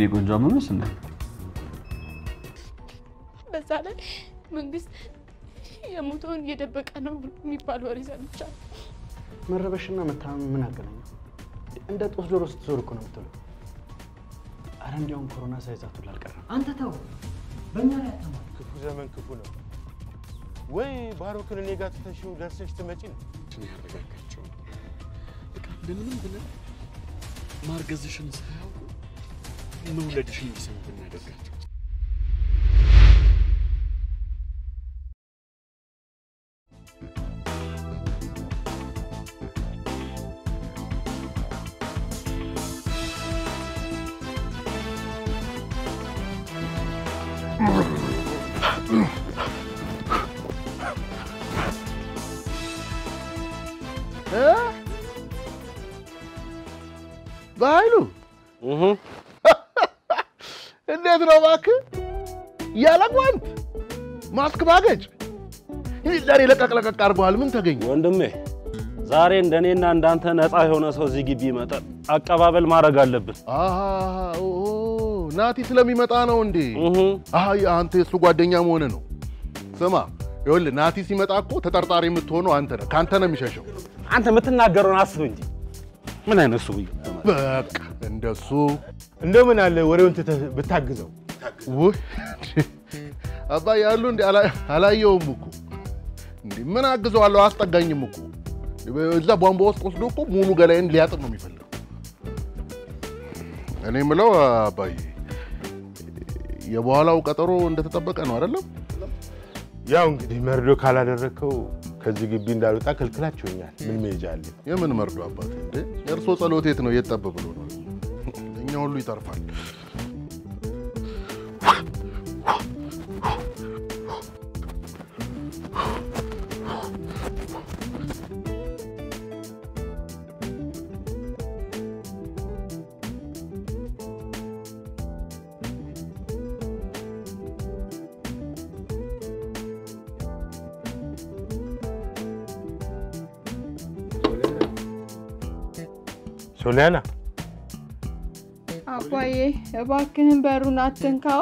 ቆንጆ አመመሽ እንዴ? በዛ ላይ መንግስት የሞተውን እየደበቀ ነው የሚባል ወሬ ሰምቻለሁ። መረበሽና መታመም ምን አገናኘው? እንደ ጦስ ዶሮ ስትዞር እኮ ነው የምትውለው። አረ እንዲያውም ኮሮና ሳይዛቱ አልቀረም። አንተ ተው፣ በእኛ ላይ አታማ። ክፉ ዘመን ክፉ ነው ወይ? ባሮክን እኔ ጋር ትተሽው ደርሰሽ ትመጪ ነው። ያረጋጋቸው በቃ እንደምንም ብለን ማርገዝሽን ሳያውቁ መውለድሽን እንዲሰሙ ብናደርጋቸው። በኃይሉ እንዴት ነው እባክህ? ያለ ጓንት ማስክ ባገጭ ይህ ዛሬ ለቀቅ ለቀቅ አድርገዋል። ምን ተገኘ? ወንድሜ ዛሬ እንደኔና እንዳንተ ነፃ የሆነ ሰው እዚህ ግቢ ይመጣል። አቀባበል ማድረግ አለብን። አሃ ኦ ናቲ ስለሚመጣ ነው እንዴ? አሃ አንተ የእሱ ጓደኛ መሆን ነው። ስማ ይኸውልህ ናቲ ሲመጣ እኮ ተጠርጣሪ የምትሆነው አንተ ነህ። ከአንተ ነው የሚሸሸው። አንተ የምትናገረውን አስብ እንጂ ምን አይነት ሰውዬ በቃ እንደሱ እንደው ምን አለ ወሬውን ትተህ ብታግዘው። ውይ አባዬ ያሉ እንዴ አላ- አላየውም እኮ እንዴ ምን አግዘዋለሁ? አስጠጋኝም እኮ እዛ ቧንቧ ውስጥ ወስዶ እኮ ሙሉ ገላይን ሊያጥብ ነው የሚፈልገው። እኔ የምለው አባዬ የበኋላው ቀጠሮ እንደተጠበቀ ነው አይደለም? ያው እንግዲህ መርዶ ካላደረግከው ከዚህ ግቢ እንዳልወጣ ከልክላችሁኛል። ምን መሄጃ አለ? የምን መርዶ አባቴ እንዴ? የእርሶ ጸሎት የት ነው? የት ጠብ ብሎ ነው? እኛ ሁሉ ይተርፋል። ሶሊያና አባዬ እባክህን በሩን አትንካው።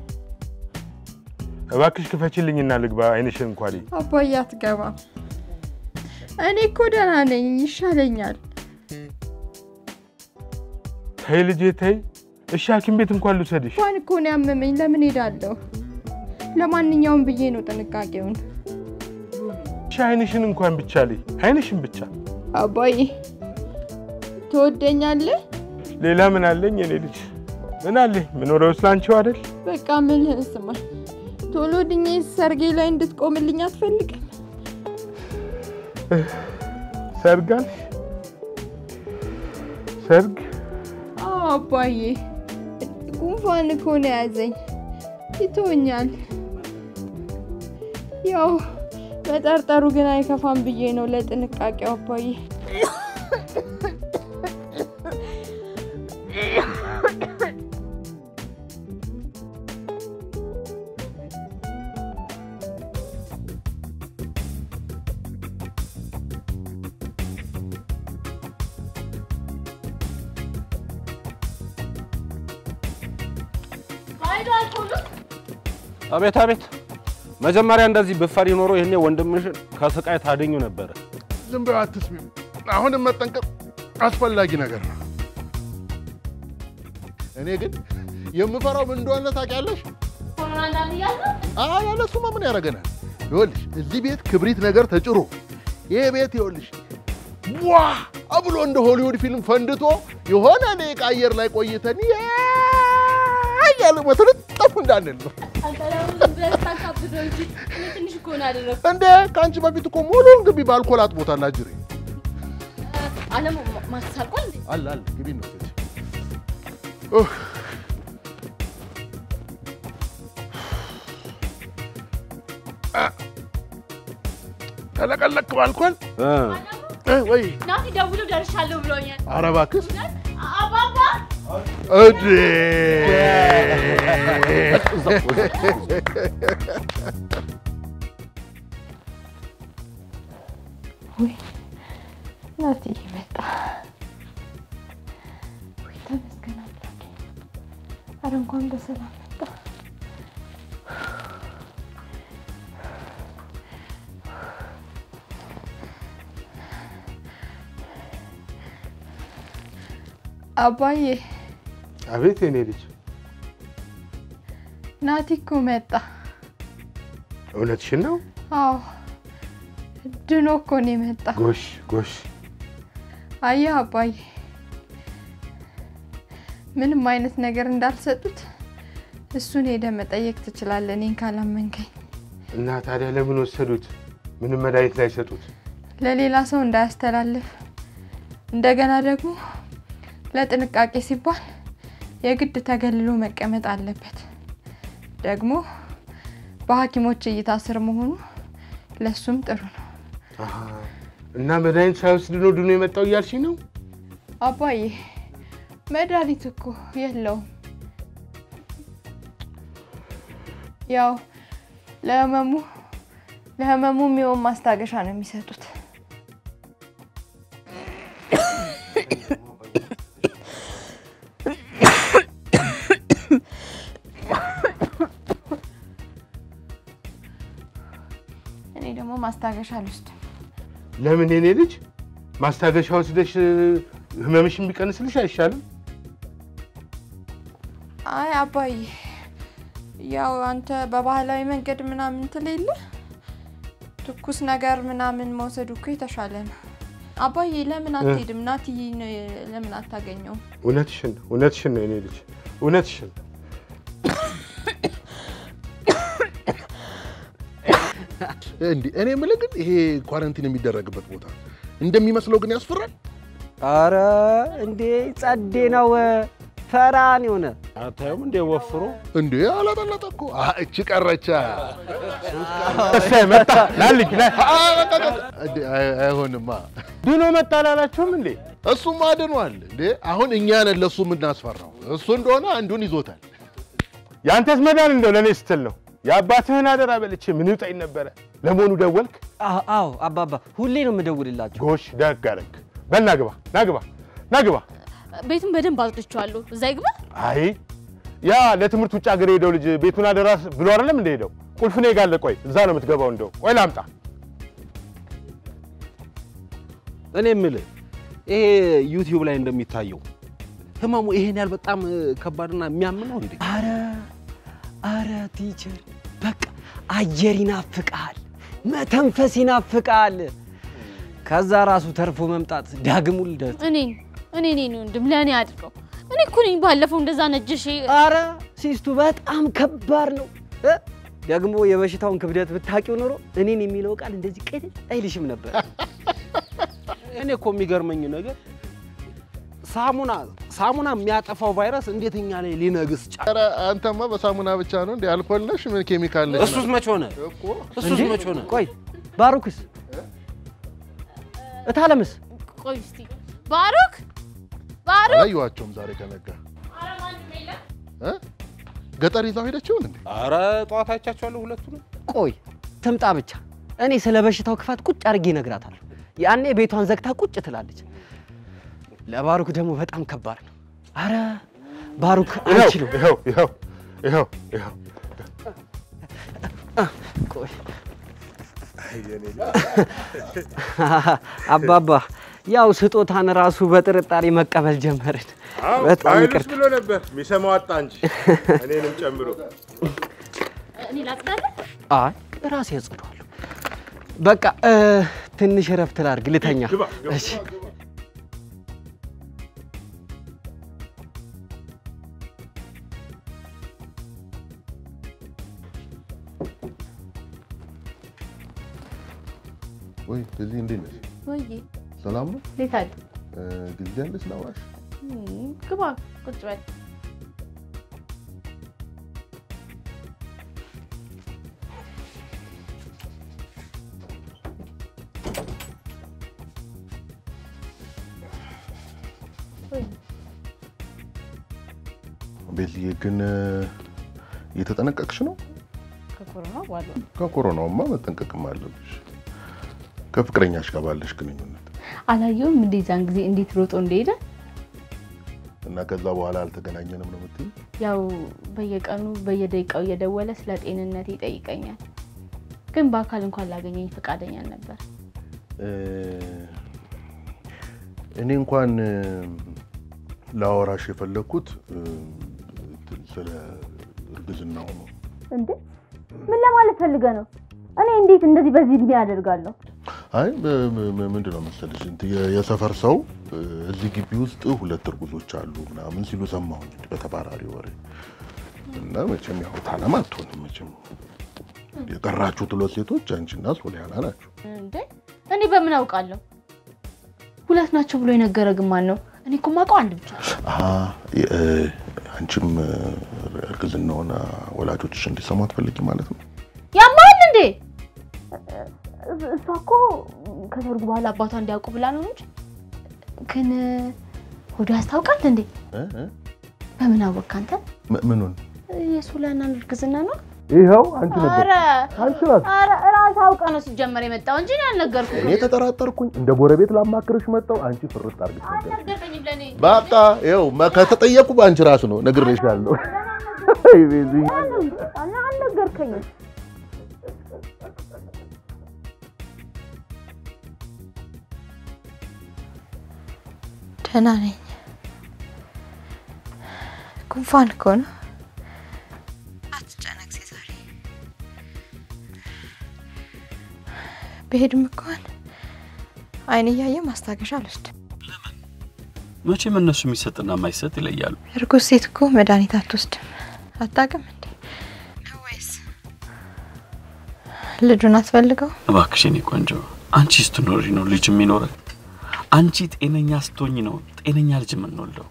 እባክሽ ክፈችልኝና ልግባ። አይንሽን እንኳን ልይ። አባዬ አትገባም። እኔ እኮ ደህና ነኝ፣ ይሻለኛል። ተይ ልጄ ተይ። እሺ ሐኪም ቤት እንኳን ልውሰድሽ። እንኳን እኮ ነው ያመመኝ። ለምን ሄዳለሁ? ለማንኛውም ብዬ ነው ጥንቃቄውን። እሺ አይንሽን እንኳን ብቻ ልይ። አይንሽን ብቻ። አባዬ ትወደኛለህ? ሌላ ምን አለኝ የኔ ልጅ? ምን አለኝ? ምኖረው ስላንቺው አይደል? በቃ ምልህን ስማኝ። ቶሎ ድኜ ሰርጌ ላይ እንድትቆምልኝ አትፈልግም? ሰርግ አልሽ? ሰርግ አዎ አባዬ፣ ጉንፋን እኮ ነው የያዘኝ፣ ይቶኛል። ያው መጠርጠሩ ግን አይከፋም ብዬ ነው ለጥንቃቄው አባዬ። አቤት አቤት። መጀመሪያ እንደዚህ ብፈሪ ኖሮ ይህኔ ወንድምሽን ከስቃይ ታድኙ ነበረ። ዝም ብለው አትስሚ። አሁንም መጠንቀቅ አስፈላጊ ነገር ነው። እኔ ግን የምፈራው ምን እንደሆነ ታውቂያለሽ? አይ ያለ እሱማ ምን ያደርገናል? ይኸውልሽ እዚህ ቤት ክብሪት ነገር ተጭሮ ይሄ ቤት ይኸውልሽ ዋ ብሎ እንደ ሆሊውድ ፊልም ፈንድቶ የሆነ ደቂቃ አየር ላይ ቆይተን ያ እያለ በትልጠፉ እንዳንል ነው። ትንሽ እኮ ነው ያደረኩት። እንዴ ከአንቺ በፊት እኮ ሙሉውን ግቢ በአልኮል አጥቦታል። አጅሬ አለም ማሳልቋል እንዴ? አለ አለ ግቢ ነው ግቢ። ተለቀለቅ በአልኮል እ ወይ ናቲ ደውሎ ደርሻለሁ ብሎኛል። ኧረ እባክሽ አባባ እዴ ወይ ናቲ መጣ። ወይ ተመስገን አምላኬ። እንኳን በሰላም መጣ። አባዬ አቤት የኔ ልጅ ናቲ እኮ መጣ። እውነትሽን ነው? አዎ ድኖ እኮ ነው የመጣ። ጎሽ ጎሽ። አየህ አባዬ ምንም አይነት ነገር እንዳልሰጡት እሱን ሄደ መጠየቅ ትችላለህ፣ እኔን ካላመንከኝ። እና ታዲያ ለምን ወሰዱት? ምንም መድኃኒት ላይ ሰጡት? ለሌላ ሰው እንዳያስተላልፍ እንደገና ደግሞ ለጥንቃቄ ሲባል የግድ ተገልሎ መቀመጥ አለበት። ደግሞ በሐኪሞች እይታ ስር መሆኑ ለሱም ጥሩ ነው። አሃ፣ እና መድኃኒት ሳይወስድ ነው ድኖ የመጣው እያልሽኝ ነው? አባዬ መድኃኒት እኮ የለውም። ያው ለህመሙ ለህመሙ የሚሆን ማስታገሻ ነው የሚሰጡት። እኔ ደግሞ ማስታገሻ አልወስድም። ለምን የኔ ልጅ ማስታገሻ ወስደሽ ህመምሽ የሚቀንስልሽ አይሻልም? አይ አባዬ፣ ያው አንተ በባህላዊ መንገድ ምናምን ትል የለ ትኩስ ነገር ምናምን መውሰዱ እኮ የተሻለ ነው። አባዬ ለምን አትሄድም? ናትዬን ለምን አታገኘውም? እውነትሽን ነው፣ እውነትሽን ነው የኔ ልጅ፣ እውነትሽን ነው። እንዲህ እኔ የምልህ ግን ይሄ ኳረንቲን የሚደረግበት ቦታ እንደሚመስለው ግን ያስፈራል። አረ እንዴ ጸዴ ነው። ፈራን የሆነ አታዩም እንዴ ወፍሮ እንዴ አላጠለጠ እኮ አ፣ እቺ ቀረቻ። እሰይ መጣ ላልኝ ላ አ፣ በቃ፣ በቃ። እንዴ አይ- አይሆንማ። ድኖ መጣ አላላችሁም እንዴ? እሱም አድኗል እንዴ። አሁን እኛ ነን ለእሱ የምናስፈራው። እሱ እንደሆነ አንዱን ይዞታል። የአንተስ መዳን እንደው ለእኔ ስትል ነው። የአባትህን አደራ በልቼ ምን ይውጠኝ ነበረ። ለመሆኑ ደወልክ? አ- አዎ አባባ ሁሌ ነው የምደውልላቸው። ጎሽ ደግ አደረግ። በል ናግባ፣ ናግባ፣ ናግባ። ቤቱን በደንብ አጽድቼዋለሁ። እዛ ይግባ። አይ ያ ለትምህርት ውጭ ሀገር የሄደው ልጅ ቤቱን አደራ ብሎ አይደለም እንደ ሄደው ቁልፍ እኔ ጋር አለ። ቆይ እዛ ነው የምትገባው። እንደው ቆይ ላምጣ። እኔ የምልህ ይሄ ዩቲዩብ ላይ እንደሚታየው ህመሙ ይሄን ያህል በጣም እ, ከባድና የሚያም ነው እንዴ? አረ አረ ቲቸር በቃ አየር ይናፍቃል፣ መተንፈስ ይናፍቃል። ከዛ ራሱ ተርፎ መምጣት ዳግም ውልደት። እኔን እኔ እኔ ወንድም ለእኔ አድርገው። እኔ እኮ ነኝ ባለፈው እንደዛ ነጅሽ አረ ሲስቱ በጣም ከባድ ነው እ? ደግሞ የበሽታውን ክብደት ብታውቂው ኖሮ እኔን የሚለው ቃል እንደዚህ ቅድል አይልሽም ነበር። እኔ እኮ የሚገርመኝ ነገር ሳሙና ሳሙና የሚያጠፋው ቫይረስ እንዴት እኛ ላይ ሊነግስ ጫ ኧረ አንተማ በሳሙና ብቻ ነው እንዴ? አልኮል ነሽ ምን ኬሚካል ነሽ? እሱስ መች ሆነ? እሱስ እንዴ? መች ሆነ? ቆይ ባሩክስ እታለምስ ቆይ እስቲ ባሩክ ባሩክ አላየኋቸውም ዛሬ ከነጋ እ? ገጠር ይዛው ሄደችውን እንዴ? አረ ጠዋት አይቻቸዋለሁ ሁለቱንም። ቆይ ትምጣ ብቻ። እኔ ስለ በሽታው ክፋት ቁጭ አድርጌ እነግራታለሁ። ያኔ ቤቷን ዘግታ ቁጭ ትላለች። ለባሩክ ደግሞ በጣም ከባድ ነው። አረ ባሩክ ይኸው አንችልም። ይኸው ይኸው ይኸው ይኸው ቆይ አባባ ያው ስጦታን ራሱ በጥርጣሬ መቀበል ጀመርን። በጣም ይቅርታ። ብሎ ነበር የሚሰማው አጣ እንጂ እኔንም ጨምሮ። እኔ ላጽዳለ አይ ራሴ ያጽደዋለሁ። በቃ እ፣ ትንሽ እረፍት ላድርግ፣ ልተኛ። ግባ፣ ግባ። እሺ ወይ እዚህ እንዴት ነሽ? ወይዬ ሰላም ነው? እንዴት አለ እ፣ ጊዜ አለሽ ላውራሽ? ግባ ቁጭ በል ቤትዬ ግን እ፣ እየተጠነቀቅሽ ነው? ከኮሮና በኋላ ከኮሮናውማ መጠንቀቅም አለብሽ። ከፍቅረኛሽ ጋር ባለሽ ግንኙነት አላየውም እንዴ ዛን ጊዜ እንዴት ሮጦ እንደሄደ እና ከዛ በኋላ አልተገናኘንም ነው የምትይኝ? ያው በየቀኑ በየደቂቃው እየደወለ ስለ ጤንነት ይጠይቀኛል። ግን በአካል እንኳን ላገኘኝ ፈቃደኛ ነበር። እ፣ እኔ እንኳን እ፣ ላወራሽ የፈለግኩት እ፣ እንትን ስለ እርግዝናው ነው። እንዴ ምን ለማለት ፈልገ ነው? እኔ እንዴት እንደዚህ በዚህ እድሜ ያደርጋለሁ? አይ ም- ም- ምንድን ነው መሰለሽ እንትን የ- የሰፈር ሰው እ፣ እዚህ ግቢ ውስጥ ሁለት እርጉዞች አሉ ምናምን ሲሉ ሰማሁኝ በተባራሪ ወሬ እና መቼም ያው ታለም አትሆንም መቼም የቀራችሁት ሁለት ሴቶች አንቺና ሶሊያና ናቸው። እንዴ እኔ በምን አውቃለሁ? ሁለት ናቸው ብሎ የነገረ ግን ማን ነው? እኔ እኮ የማውቀው አንድ ብቻ ነው። አሀ፣ የ- እ፣ አንቺም እ፣ እርግዝናውን ወላጆችሽ እንዲሰሙ አትፈልጊ ማለት ነው? ያማል እንዴ? እሷ እኮ ከሰርጉ በኋላ አባቷ እንዲያውቁ ብላ ነው እንጂ ግን ሆዶ ያስታውቃል እንዴ? እ? እ? በምን አወቅ አንተ? ም- ምኑን? የሱላናን እርግዝና ነው? ይኸው አንቺ ኧረ አንቺ ራስሽ ኧረ እራስህ አውቀህ ነው ሲጀመር የመጣው እንጂ እኔ አልነገርኩህም። እኔ ተጠራጠርኩኝ። እንደ ጎረቤት ላማክርሽ መጣሁ። አንቺ ፍርጥ አድርገሽ ነገር አልነገርከኝም ለእኔ። በቃ ይኸው መ- ከተጠየቁ በአንቺ ራሱ ነው ነግሬሻለሁ። አይ ቤዚ፣ አል- አልነገርከኝም። ደህና ነኝ። ጉንፋን እኮ ነው። አትጨነቅ ዛሬ ብሄድም እንኳን አይን እያየ ማስታገሻ አልወስድም። መቼም እነሱ የሚሰጥና የማይሰጥ ይለያሉ። እርጉዝ ሴት እኮ መድኃኒት አትወስድም። አታውቅም እንዴ? ወይስ ልጁን አትፈልገው? እባክሽ የኔ ቆንጆ፣ አንቺ ስትኖሪ ነው ልጅ የሚኖረን። አንቺ ጤነኛ ስትሆኝ ነው ጤነኛ ልጅ የምንወልደው።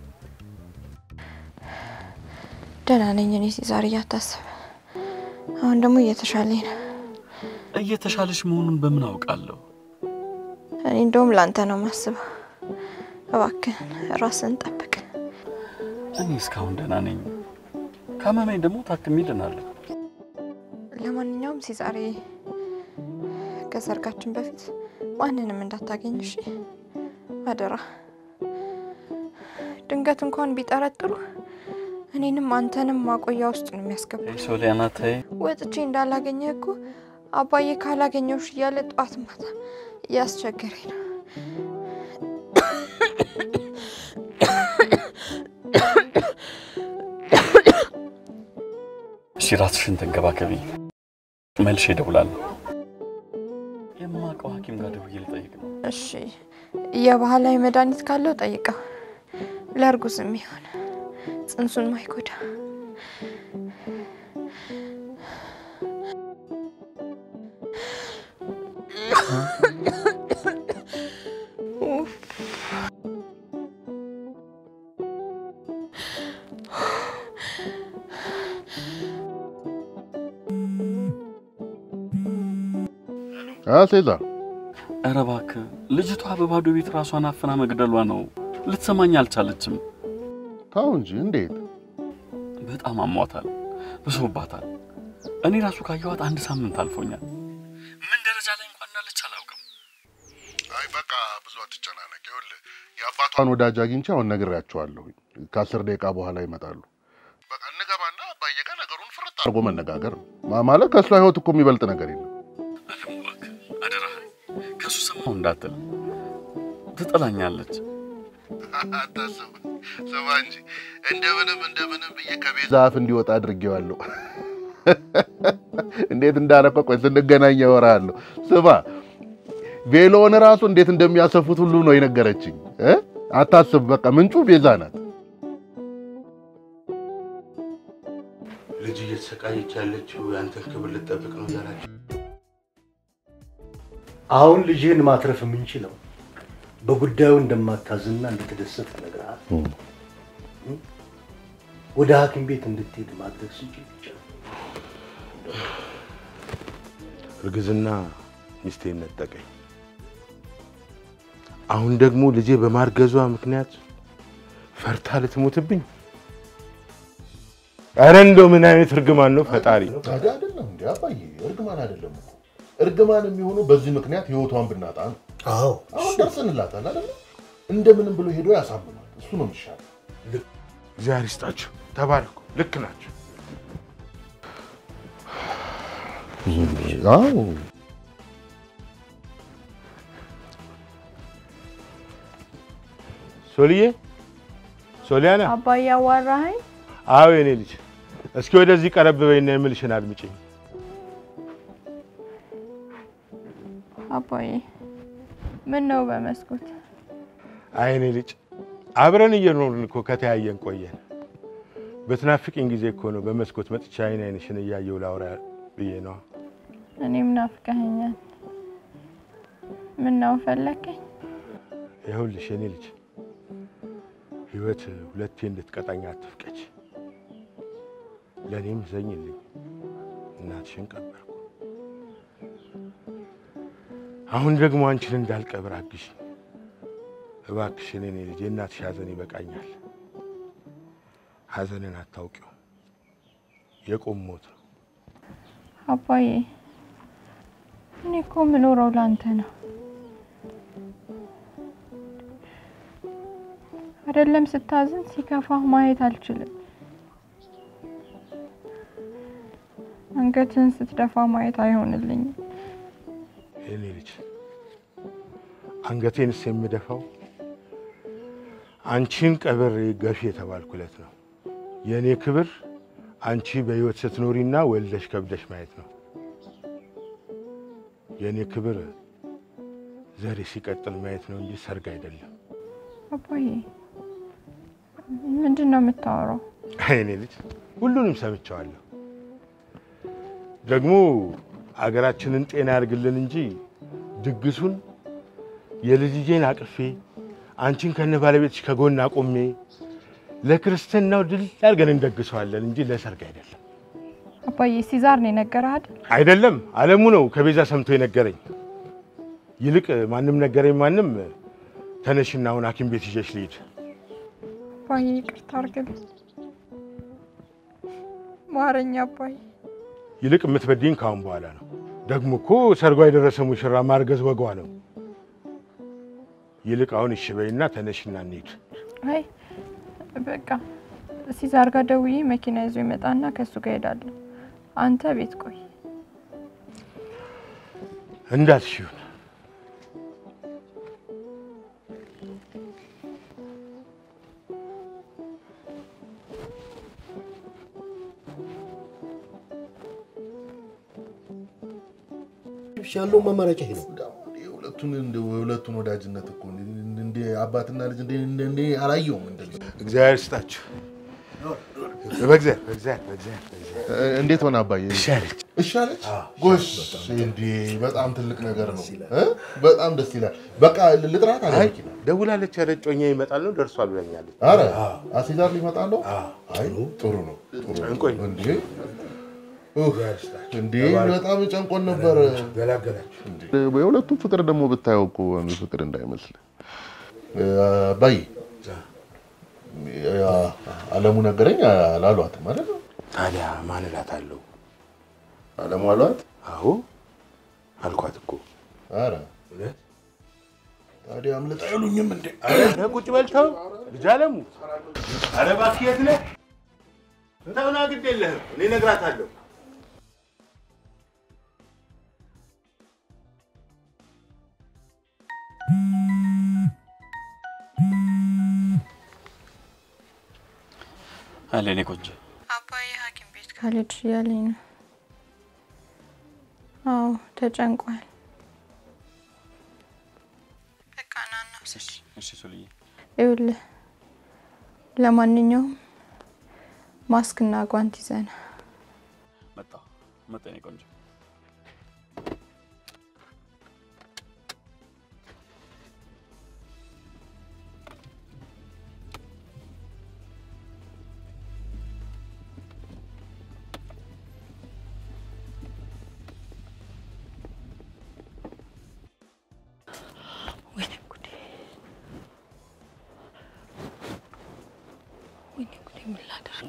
ደህና ነኝ እኔ ዛሬ እያታስብ አሁን ደግሞ እየተሻለኝ ነው። እየተሻለሽ መሆኑን በምን አውቃለሁ? እኔ እንደውም ላንተ ነው ማስበው። እባክህን ራስን ጠብቅ። እኔ እስካሁን ደህና ነኝ። ካመመኝ ደግሞ ታክሜ እድናለሁ። ለማንኛውም ዛሬ ከሰርጋችን በፊት ማንንም እንዳታገኝ እሺ? አደራ። ድንገት እንኳን ቢጠረጥሩ እኔንም አንተንም ማቆያ ውስጥ ነው የሚያስገቡ። ሶሊያና ተይ፣ ወጥቼ እንዳላገኘህ እኮ አባዬ ካላገኘውሽ እያለ ጠዋት ማታ እያስቸገረኝ ነው። እሺ ራስሽን ተንከባከቢ። መልሼ እደውላለሁ። የማውቀው ሐኪም ጋር ደውዬ ልጠይቅ ነው። እሺ፣ የባህላዊ መድኃኒት ካለው ጠይቀው፣ ለእርጉዝ የሚሆን ጽንሱን ማይጎዳ ሴዛ ኧረ እባክህ ልጅቷ በባዶ ቤት ራሷን አፍና መግደሏ ነው። ልትሰማኝ አልቻለችም። ታው እንጂ እንዴት? በጣም አሟታል፣ ብሶባታል። እኔ ራሱ ካየኋት አንድ ሳምንት አልፎኛል። ምን ደረጃ ላይ እንኳን እንዳለች አላውቅም። አይ በቃ ብዙ አትጨናነቅ። ይኸውልህ የአባቷን ወዳጅ አግኝቼ አሁን ነግሬያቸዋለሁ። ከአስር ደቂቃ በኋላ ይመጣሉ። በቃ እንገባና አባዬ ጋር ነገሩን ፍርጥ አድርጎ መነጋገር ነው። ማ- ማለት ከእሷ ህይወት እኮ የሚበልጥ ነገር የለም። ደግሞ እባክህ አደራህን ከእሱ ሰማሁ እንዳትል፣ ትጠላኛለች። አታስብ፣ ስማ እንጂ እንደምንም እንደምንም ብዬ ከቤዛ አፍ እንዲወጣ አድርጌዋለሁ። እንዴት እንዳረፈ ቆይ ስንገናኝ ያወራለሁ። ስማ ቬሎውን ራሱ እንዴት እንደሚያሰፉት ሁሉ ነው የነገረችኝ። እ? አታስብ፣ በቃ ምንጩ ቤዛ ናት። ልጅ እየተሰቃየች ያለችው የአንተን ክብር ልጠብቅ ነው እያላቸው አሁን ልጅህን ማትረፍ የምንችለው በጉዳዩ እንደማታዝና እንደተደሰት ነግረሃል። ወደ ሐኪም ቤት እንድትሄድ ማድረግ ስንችል ብቻ ነው። እርግዝና ሚስቴን ነጠቀኝ። አሁን ደግሞ ልጄ በማርገዟ ምክንያት ፈርታ ልትሞትብኝ። ኧረ እንደው ምን አይነት እርግማን ነው ፈጣሪ! ታዲያ አይደለም እንዲ አባዬ፣ እርግማን አይደለም እኮ እርግማን የሚሆኑ በዚህ ምክንያት ህይወቷን ብናጣ ነው። አዎ አሁን ደርሰንላታል አይደለ? እንደምንም ብሎ ሄዶ ያሳምናል። እሱ ነው የሚሻለው። እግዚአብሔር ይስጣችሁ። ተባረኩ። ልክ ናቸው። አዎ ሶልዬ፣ ሶሊያና፣ አባዬ አዋራኸኝ? አዎ የኔ ልጅ፣ እስኪ ወደዚህ ቀረብ በይና የምልሽን አድምጪኝ። አባዬ ምን ነው በመስኮት? አይ የኔ ልጅ፣ አብረን እየኖርን እኮ ከተያየን ቆየን። በትናፍቅኝ ጊዜ እኮ ነው በመስኮት መጥቻ አይን አይንሽን እያየው ላውራ ብዬ ነዋ። እኔም ናፍቀኸኛል። ምን ነው ፈለከኝ? ይኸውልሽ የኔ ልጅ ህይወት ሁለቴ እንድትቀጣኝ አትፍቀች። ለእኔም ዘኝልኝ። እናትሽን ቀበርኩ። አሁን ደግሞ አንቺን እንዳልቀብር አግሽ እባክሽን የኔ ልጅ። የእናትሽ ሐዘን ይበቃኛል። ሐዘንን አታውቂው። የቆም ሞት ነው። አባዬ እኔ እኮ የምኖረው ለአንተ ነው። አይደለም ስታዝን ሲከፋህ ማየት አልችልም። አንገትህን ስትደፋ ማየት አይሆንልኝም። የኔ ልጅ አንገቴንስ የምደፋው አንቺን ቀብሬ ገፊ የተባልኩለት ነው። የእኔ ክብር አንቺ በሕይወት ስትኖሪና ወልደሽ ከብደሽ ማየት ነው። የእኔ ክብር ዘሬ ሲቀጥል ማየት ነው እንጂ ሰርግ አይደለም። አባዬ ምንድን ነው የምታወራው? አይ የኔ ልጅ ሁሉንም ሰምቼዋለሁ። ደግሞ አገራችንን ጤና ያርግልን እንጂ ድግሱን የልጅጄን አቅፌ አንቺን ከነ ባለቤትሽ ከጎን አቆሜ ለክርስትናው ድል አድርገን እንደግሰዋለን እንጂ ለሰርግ አይደለም። አባዬ ሲዛር ነው የነገረህ አይደል? አይደለም አለሙ ነው ከቤዛ ሰምቶ የነገረኝ። ይልቅ ማንም ነገረኝ ማንም፣ ተነሽና አሁን ሐኪም ቤት ይዤሽ ልሂድ። አባዬ ይቅርታ አድርግልኝ፣ ማረኝ አባዬ። ይልቅ የምትበድኝ ከአሁን በኋላ ነው። ደግሞ እኮ ሰርጓ የደረሰ ሙሽራ ማርገዝ ወጓ ነው። ይልቅ አሁን እሺ በይና ተነሽና እንሂድ። አይ በቃ ሲዛር ጋር ደውዬ መኪና ይዞ ይመጣና ከእሱ ጋር ሄዳለሁ። አንተ ቤት ቆይ። እንዳልሽ ይሁን። ያለው አማራጭ ይሄ ነው። ሁለቱን የሁለቱን ወዳጅነት እኮ እንደ አባትና ልጅ እንደ እንደ አላየውም። እንደ እግዚአብሔር ስጣችሁ። በእግዚአብሔር በእግዚአብሔር በእግዚአብሔር በእግዚአብሔር። እንዴት ሆነ አባዬ? እሺ አለች። እሺ አለች። ጎሽ እንዴ! በጣም ትልቅ ነገር ነው እ? በጣም ደስ ይላል። በቃ ልጥራት አለ አይ ደውላለች። ኧረ እጮኛ ይመጣል ነው ደርሷል ብለኛለች። አረ አሲዛር ሊመጣ ነው። አይ ጥሩ ነው ጥሩ ነው። ጨንቆኝ እንዴ ኡፍ፣ እንዴ በጣም ጨንቆን ነበር። ገላገላችሁ። የሁለቱም ፍቅር ደግሞ ብታየው እኮ ፍቅር እንዳይመስል አባዬ አለሙ ነገረኝ አላሏትም አይደል? ታዲያ ማን እላታለሁ? አለሙ አሏት? አዎ አልኳት እኮ። ኧረ እውነት? ታዲያ አምልጣ አይሉኝም እንዴ? ኧረ ቁጭ በልተው ልጅ አለሙ። ኧረ እባክህ የት ነህ? ተውና ግድ የለህም እኔ እነግራታለሁ። አለ እኔ ቆንጆ አባዬ ሐኪም ቤት ካልሄድሽ እያለኝ ነው። አዎ ተጨንቋል። በቃ ና እናውሰድ። እሺ ሶልዬ ይኸውልህ ለማንኛውም ማስክና ጓንት ይዘና መጣ መጣ እኔ ቆንጆ ወይኔ ጉዴ! ወይኔ ጉዴ! ምን ላደርግ?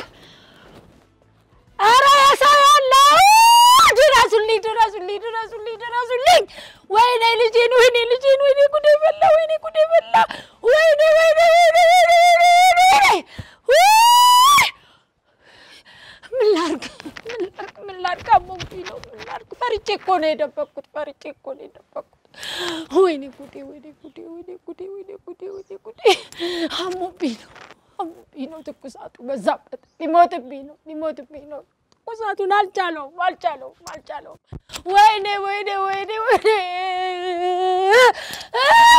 ኧረ ሰው ያለው ድረሱልኝ፣ ድረሱልኝ፣ ድረሱልኝ፣ ድረሱልኝ! ወይኔ ልጄን፣ ወይኔ ልጄን፣ ወይኔ ጉዴ በላ፣ ወይኔ ጉዴ በላ፣ ወይኔ ወይኔ ወይኔ ወይኔ ወይኔ ወይኔ ነው የደበቅኩት፣ ፈርቼ እኮ ነው የደበቅኩት። ወይኔ ጉዴ፣ ወይኔ ጉዴ፣ ወይኔ ጉዴ፣ ወይኔ ጉዴ፣ ወይኔ ጉዴ። አሞብኝ ነው አሞብኝ ነው። ትኩሳቱ በዛበት። ሊሞትብኝ ነው፣ ሊሞትብኝ ነው። ትኩሳቱን አልቻለውም፣ አልቻለውም፣ አልቻለውም። ወይኔ፣ ወይኔ፣ ወይኔ፣ ወይኔ